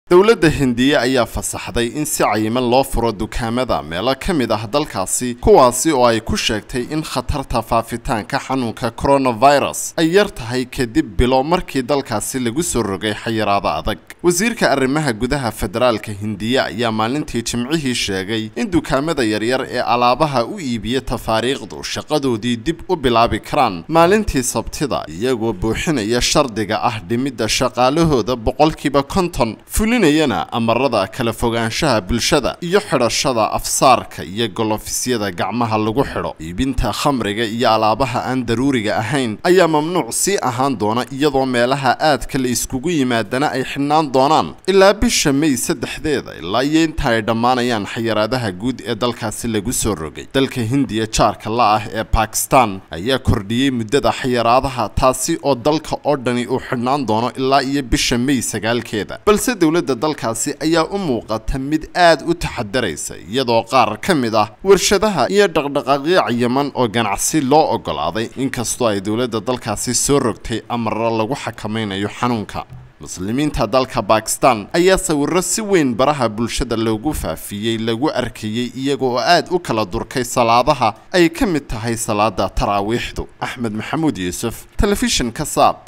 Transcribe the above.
dowladda hindiya ayaa fasaxday in si cayiman loo furo dukaamada meelo ka mid ah dalkaasi kuwaasi oo ay ku sheegtay in khatarta faafitaanka xanuunka coronavirus ay yar tahay kadib bilo markii dalkaasi lagu soo rogay xayiraado adag wasiirka arrimaha gudaha federaalka hindiya ayaa maalintii jimcihii sheegay in dukaamada yaryar ee alaabaha u iibiya tafaariikhdu shaqadoodii dib u bilaabi karaan maalintii sabtida iyagoo buuxinaya shardiga ah dhimidda shaqaalahooda boqolkiiba konton fulinayana amarada kala fogaanshaha bulshada iyo xidhashada afsaarka iyo golofyada gacmaha lagu xidho iibinta khamriga iyo alaabaha aan daruuriga ahayn ayaa mamnuuc sii ahaan doona iyadoo meelaha aadka la iskugu yimaadana ay xidhnaan doonaan ilaa bisha may saddexdeeda ilaa iyo inta ay dhammaanayaan xayiraadaha guud ee dalkaasi lagu soo rogay dalka hindiya jaarka la ah ee bakistan ayaa kordhiyey muddada xayiraadaha taasi oo dalka oo dhani uu xidhnaan doono ilaa iyo bisha may sagaalkeeda balse dowladda dalkaasi ayaa u muuqata mid aad u taxadaraysa iyadoo qaar ka mid ah warshadaha iyo dhaqdhaqaaqyo cayaman oo ganacsi loo ogolaaday inkastoo ay dowladda dalkaasi soo rogtay amaro lagu xakamaynayo xanuunka muslimiinta dalka bakistan ayaa sawiro si weyn baraha bulshada loogu faafiyey lagu arkayey iyaga oo aad u kala durkay salaadaha ay ka mid tahay salaada taraawiixdu axmed maxamuud yuusuf telefishinka saab